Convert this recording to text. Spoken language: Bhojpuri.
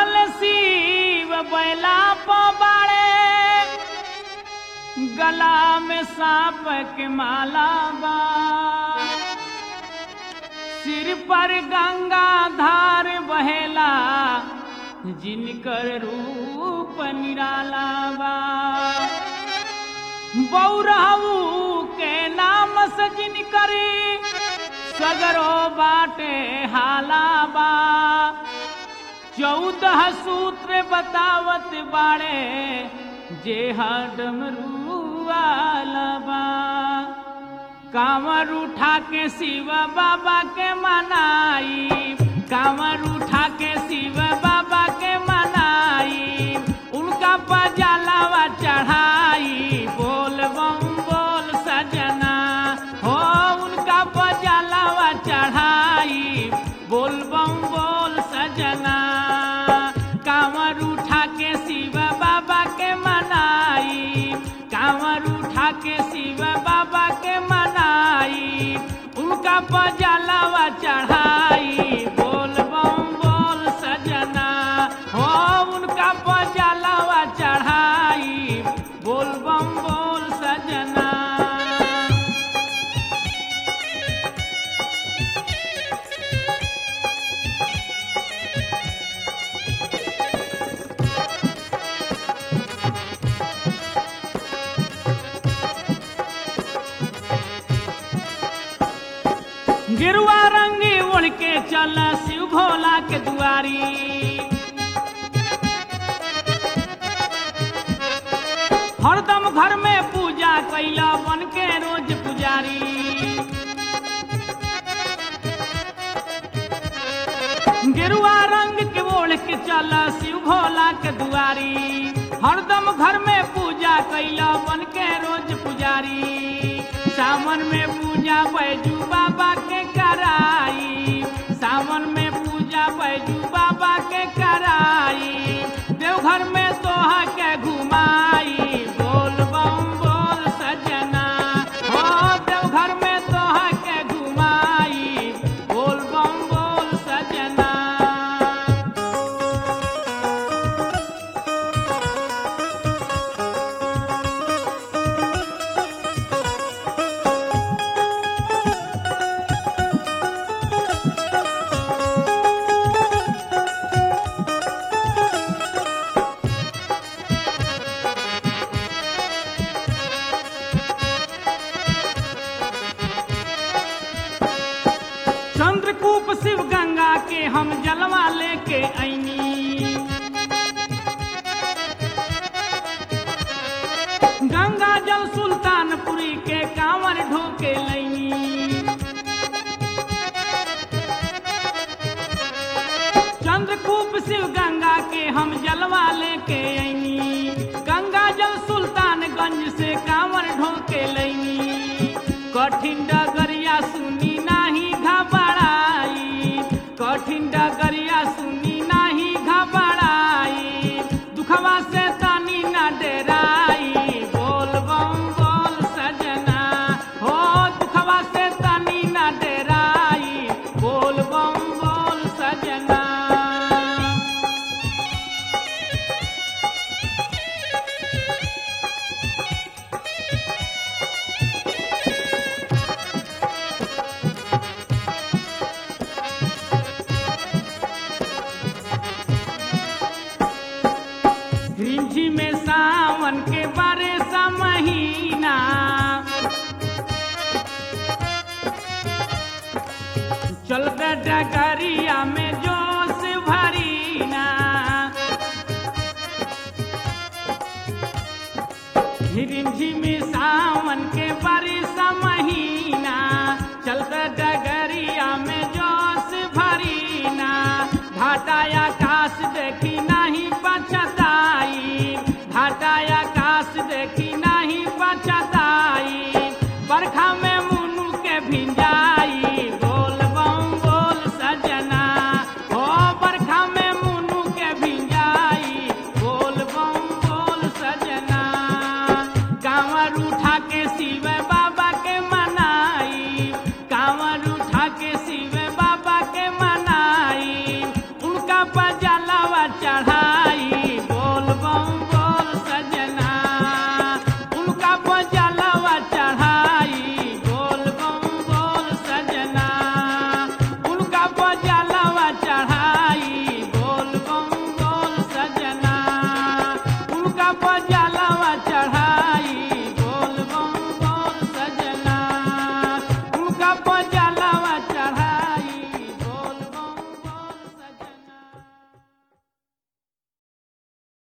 रहल शिव बैला पबाड़े गला में सांप के माला बा सिर पर गंगा धार बहेला जिनकर रूप निराला बा बौरहू के नाम से जिनकरी सगरो बाटे हाला बा चौदह सूत्र बतावत बाड़े जे हडमरुआलबा कांवर उठा के शिव बाबा के मनाई कांवर उठा के शिव बाबा के मनाई उनका पजालावा चढ़ाई बोल बम बोल सजना हो उनका पजालावा चढ़ाई बोल बम बोल सजना कांवर उठा के शिव बाबा के मनाई कांवर उठा के शिव बाबा के मनाई उनका पजालावा चढ़ाई बोल बम बोल सजना हो उनका पजालावा चढ़ाई बोल बम बोल सजना गिरुआ रंगी उड़ के चल शिव भोला के दुआरी हरदम घर में पूजा कैला बन के रोज पुजारी गिरुआ रंग के ओढ़ के चल शिव भोला के दुआरी हरदम घर में पूजा कैला बन के रोज पुजारी सावन में पूजा बैजू बाबा के कराई सावन में पूजा बैजू बाबा के कराई देवघर में तोहा के घुमाई बोल बम बोल सजना हो देवघर में तोहा के घुमाई बोल बम बोल सजना चंद्रकूप शिव गंगा के हम जलवा लेके ऐनी गंगा जल सुल्तानपुरी के कांवर ढोके लैनी चंद्रकूप शिव गंगा के हम जलवा लेके ऐनी गंगा जल सुल्तानगंज से कांवर ढोके लैनी कठिन डगरिया सुनी नाही घबराई कठिन डगरिया सुनी नाही घबराई दुखवा से तानी न डेराई बोल बम बोल सजना हो दुखवा से तानी न डेराई बोल बम बोल सजना रिंझी में सावन के बारे सा महीना चल डगरिया में जोश भरीना रिमझिमी सावन के बारिश महीना चलते डगरिया में जोश भरीना घाटाया